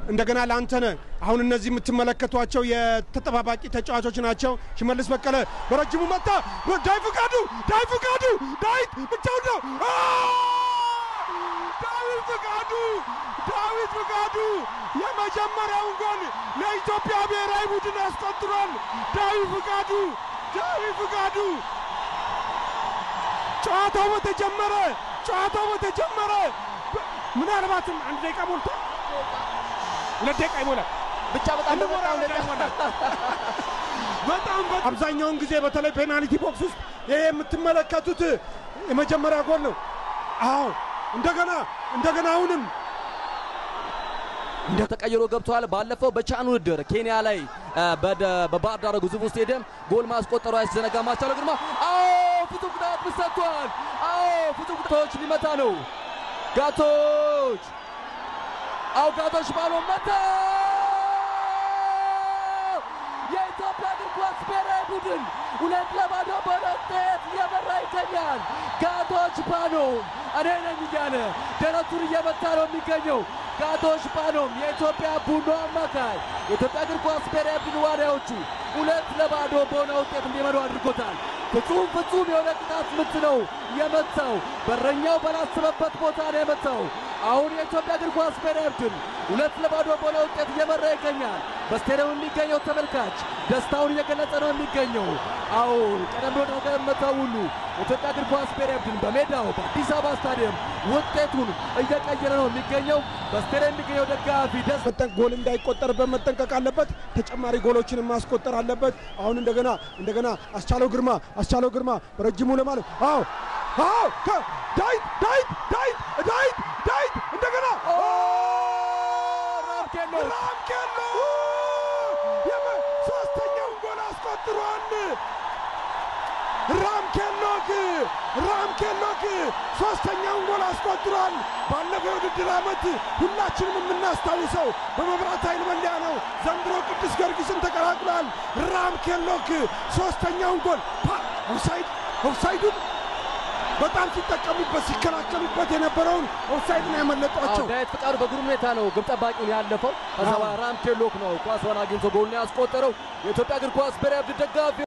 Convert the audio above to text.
እንደገና ለአንተነህ አሁን እነዚህ የምትመለከቷቸው የተጠባባቂ ተጫዋቾች ናቸው። ሽመልስ በቀለ በረጅሙ መታ። ዳይ ፍቃዱ ዳይ ፍቃዱ ዳዊት ብቻውን ነው። አ! ዳዊት ፍቃዱ ዳዊት ፍቃዱ የመጀመሪያውን ጎል ለኢትዮጵያ ብሔራዊ ቡድን አስቆጥሯል። ዳዊት ፍቃዱ ዳዊት ፍቃዱ ጨዋታው በተጀመረ ጨዋታው በተጀመረ ምናልባትም አንድ ደቂቃ ሞልቷል። ሁለት ደቂቃ ይሞላል። ብቻ በጣም እንሞላ በጣም ደቂቃ ይሞላል። በጣም በ- አብዛኛውን ጊዜ በተለይ ፔናልቲ ቦክስ ውስጥ ይሄ የምትመለከቱት የመጀመሪያ ጎል ነው። አዎ እንደገና እንደገና አሁንም እንደ ተቀይሮ ገብተዋል። ባለፈው በቻን ውድድር ኬንያ ላይ አ፣ በደ- በባህር ዳር ግዙፍ ስቴዲየም ጎል ማስቆጠሩ አይዘነጋም። አስቻለው ግርማ አዎ ፍጹም ቅጣት ምት ሰጥቷል። አዎ ፍጹም ቅጣቶች ሊመታ ነው። ጋቶች አዎ ጋቶች ባሎ መታ። የኢትዮጵያ እግር ኳስ ብሔራዊ ቡድን ሁለት ለባዶ በሆነ ውጤት እየመራ ይገኛል። ጋቶች ፓኖም እኔ ነኝ እያለ ደረቱን እየመታ ነው የሚገኘው። ጋቶች ፓኖም የኢትዮጵያ ቡድኑ አማካይ የኢትዮጵያ እግር ኳስ ብሔራዊ ቡድን ዋሊያዎቹ ሁለት ለባዶ በሆነ ውጤት እንዲመሩ አድርጎታል። ፍጹም ፍጹም የሆነ ቅጣት ምት ነው የመታው። በረኛው ባላሰበበት ቦታ ነው የመታው። አሁን የኢትዮጵያ እግር ኳስ ብሔራዊ ቡድን ሁለት ለባዶ በሆነ ውጤት እየመራ ይገኛል። በስቴዲየም የሚገኘው ተመልካች ደስታውን እየገለጸ ነው የሚገኘው። አዎ ቀደም ብሎ እንደተገመተው ሁሉ የኢትዮጵያ እግር ኳስ ብሔራዊ ቡድን በሜዳው በአዲስ አበባ ስታዲየም ውጤቱን እየቀየረ ነው የሚገኘው። በስቴዲየም የሚገኘው ደጋፊ ደስ መጠን ጎል እንዳይቆጠርበት መጠንቀቅ አለበት። ተጨማሪ ጎሎችን ማስቆጠር አለበት። አሁን እንደገና እንደገና አስቻለው ግርማ አስቻለው ግርማ በረጅሙ ለማለት አዎ አዎ ከ- ዳዊት ዳዊት ዳዊት ዳዊት ዳዊት እንደገና ራምኬሎ ራምኬሎ የመ- ሶስተኛውን ጎል አስቆጥሯል። ራምኬሎክ ራምኬሎክ ሶስተኛውን ጎል አስቆጥሯል። ባለፈው የውድድር ዓመት ሁላችንም የምናስታውሰው በመብራት ኃይል መለያ ነው። ዘንድሮ ቅዱስ ጊዮርጊስን ተቀላቅሏል። ራምኬሎክ ሶስተኛውን ጎል ፓ- ኦፍሳይድ ኦፍሳይዱን በጣም ሲጠቀሙበት ሲከላከሉበት የነበረውን ኦፍሳይድ ነው ያመለጧቸው። ዳዊት ፍቃዱ በግሩም ሁኔታ ነው ግብ ጠባቂውን ያለፈው። ከዛ አዎ። በኋላ ራምኬሎክ ነው ኳሷን አግኝቶ ጎልን ያስቆጠረው። የኢትዮጵያ እግር ኳስ ብሔራዊ ቡድን ደጋፊ